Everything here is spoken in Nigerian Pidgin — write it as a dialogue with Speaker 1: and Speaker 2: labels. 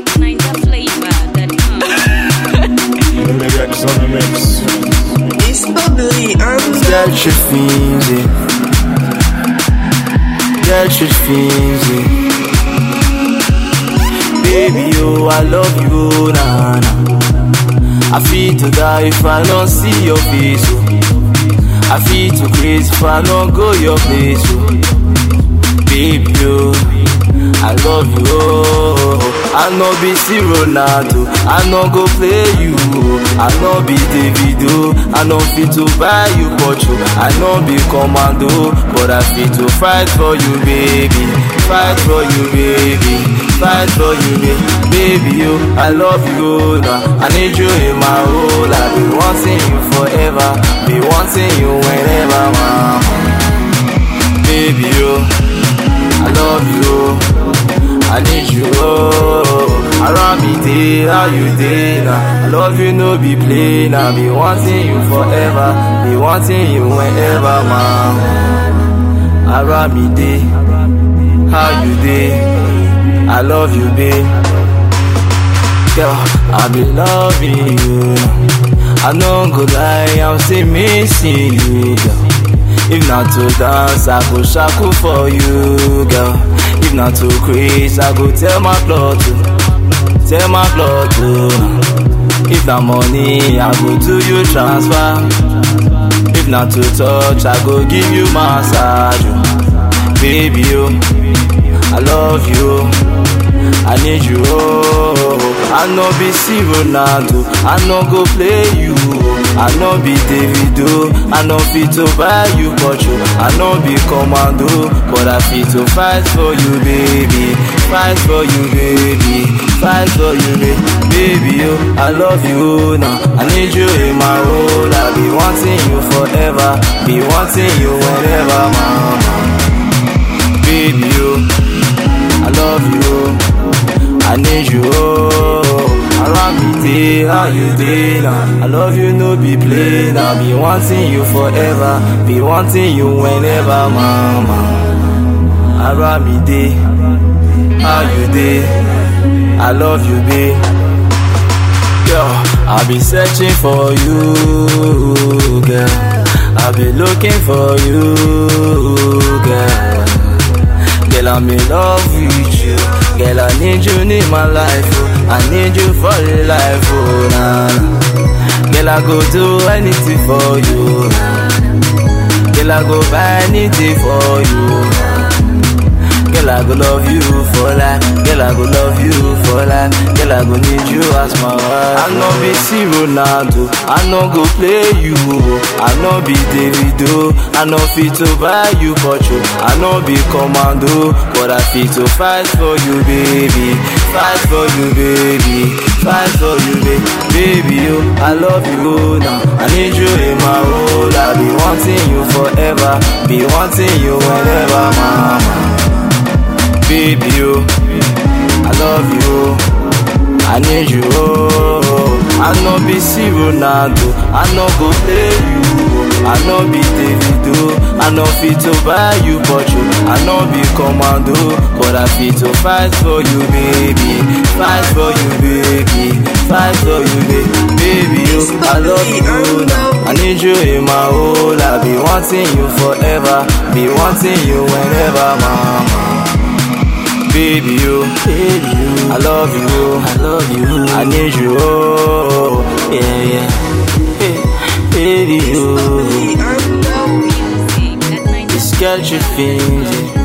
Speaker 1: NinjaFlavor.com.
Speaker 2: Mix on the mix.
Speaker 3: It's bubbly and
Speaker 4: Get your fiends in. Get your fiends in. Baby, oh, I love you, nah, nah. I feel to die if I don't see your face, oh. I feel too crazy if I don't go your place, oh. Baby, oh, I love you, oh. I no be see Ronaldo, I no go play you, oh. I no be Davido, I no fit to buy you Pocho, I no be commando, but I fit to fight for you, baby, fight for you, baby, fight for you, baby, baby, oh, I love you, oh, nah. I need you in my whole life, be wanting you forever, be wanting you whenever, mama, baby, oh. I love you, I need you, oh. Around me day, how you day now? I love you, no be play now. Be wanting you forever, be wanting you whenever, man. Around me day, how you day? I love you, babe. Girl, I be loving you. I no go lie, I'm still missing you, girl. If not to dance, I go shaku for you, girl. If not to craze, I go tell my blood to, tell my blood to. If not money, I go do you transfer. If not to touch, I go give you massage, oh. baby. Oh, I love you. I need you, oh. I no be see Ronaldo, I no go play you. I no be Davido, I no fit to buy you Pocho. I no be commando, but I fit to fight for you, baby. Fight for you, baby. Fight for you, baby. Baby, oh, I love you now. I need you in my role. I be wanting you forever, be wanting you whenever, mama. Baby, oh, I love you. I need you, oh. Around me day, how you day now? I love you, no be play now. Be wanting you forever, be wanting you whenever, mama. Around me day, how you day? I love you, babe. Girl, I be searching for you, girl. I be looking for you, girl. Girl, I'm in love with you. Girl, I need you in my life. Oh. I need you for the life. Oh, nah, nah. Girl, I go do anything for you. Girl, I go buy anything for you. Girl, I go love you for life. Girl, I go love you for life. Girl, I go need you as my wife. I no be see Ronaldo. I no go play you. I no be Davido. I no fit to buy you Pocho. I no be commando, but I fit to fight for you, baby. Fight for you, baby. Fight for you, baby. Baby, oh, I love you now. I need you in my role. I be wanting you forever. Be wanting you whenever, mama baby, oh. I love you, I need you, oh. I no be see Ronaldo, I no go play you. I no be Davido, I no fit to buy you Pocho. I no be commando, but I fit to fight for you, baby. Fight for you, baby. Fight for you, baby. Baby, oh, I love you now. I need you in my whole. I be wanting you forever, be wanting you whenever, mama baby you, baby you. I love you, I love you. I need you, oh yeah yeah. Hey, baby you,
Speaker 1: Music at
Speaker 4: it's got your things.